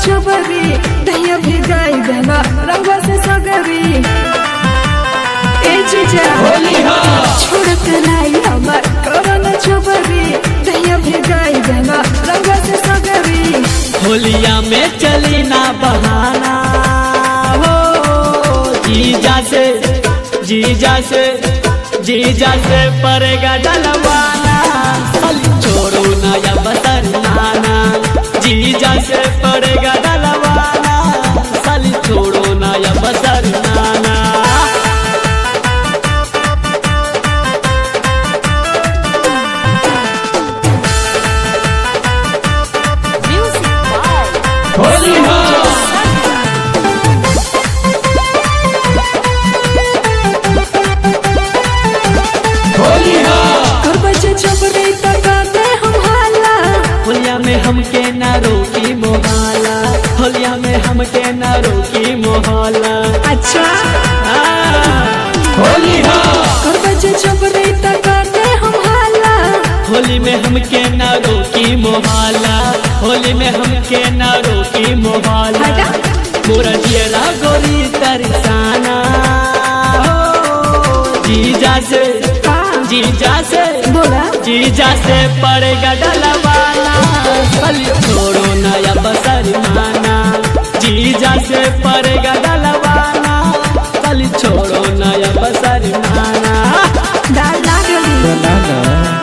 छबरी दहिया भिगाई देना रंगवा से सगरी ए जीजा छोड़ के लाई हमर करन छबरी दहिया भिगाई देना रंगवा से सगरी होलिया में चली ना बहाना हो जीजा से जीजा से जीजा से पड़ेगा डलवाना साली छोड़ो ना या बतर नाना जीजा से पड़ेगा डलवाना साली छोड़ो ना या बतर नाना कर बजे छबरी तकाते हम हाला होलिया में हमके ना रोकी मोहाला होलिया में हमके ना रोकी मोहाला अच्छा होली कर बजे छबरी तकाते हम हाला होली में हमके ना रोकी मोहाला होली में हमके ना रोकी मोहाला हटा। मोरा जियरा गोरी तरसाना हो जीजा से का जीजा से बोला जीजा से पड़ेगा डलवाना साली छोड़ो नया बसर माना जीजा से पड़ेगा डलवाना साली छोड़ो नया बसर माना दाल ना गली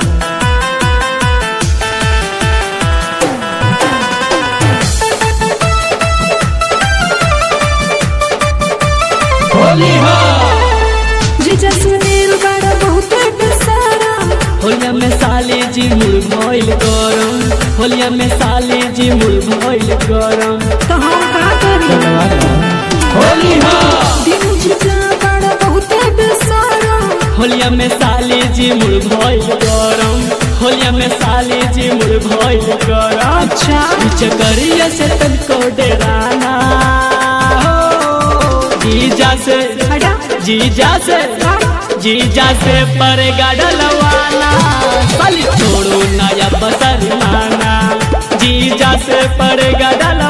जीजा सुनील बड़ा बहुत बेसारा होलिया में साली जी मुड़ भइल गरम होलिया में साली जी मुड़ भइल गरम तो हम का करी दिन जीजा बड़ा बहुत बेसारा होलिया में साली जी मुड़ भइल गरम होलिया में साली जी मुड़ भइल गरम अच्छा कुछ करिए से तनको डराना हो जीजा से हटा जीजा से जीजा से पड़ेगा डलवाना साली छोड़ो नया बसर माना जीजा से पड़ेगा डलवाना